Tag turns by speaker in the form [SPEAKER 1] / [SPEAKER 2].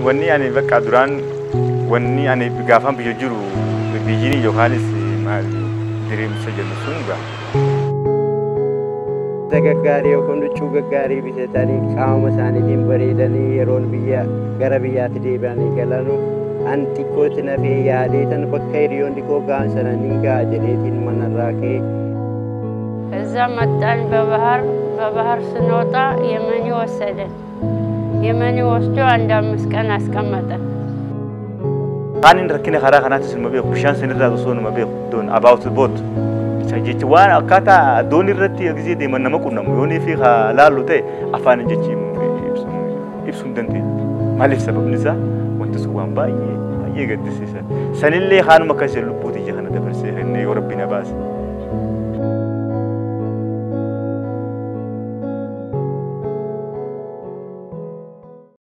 [SPEAKER 1] wanni ani bakka duraan wanni ani gaafan biyya jiru biyyiin yookaanis maal diriirsa jennu sun gaa.
[SPEAKER 2] gaggaarii yookaan huccuu gaggaarii bitatanii qaama isaaniitiin bareedanii yeroon biyya gara biyyaatti deebi'anii galanu an xiqqootti nafee yaadeetan bakka hiriyoonni koo ga'an sana nin ga'a jedheetiin manarraa ka'e
[SPEAKER 3] እዛ መጣን በባህር በባህር ስንወጣ የመኒ ወሰደን። የመኒ ወስዶ አንድ አምስት ቀን አስቀመጠን።
[SPEAKER 1] Kaanin rakkina karaa kanaatis numa beeku bishaan sanirraa osoo numa beeku doon about boot jechi waan akkaataa doon irratti gisee deeman nama qunnamu yoonii fi laallu ta'e afaan jechi ibsuu hin dandeenye. Maaliif sababni isaa wanti sun waan baay'ee baay'ee gaddisiisa. Sanillee haanuma akkasii lubbuuti ija kana dabarsee kennee yoo rabbi na baase.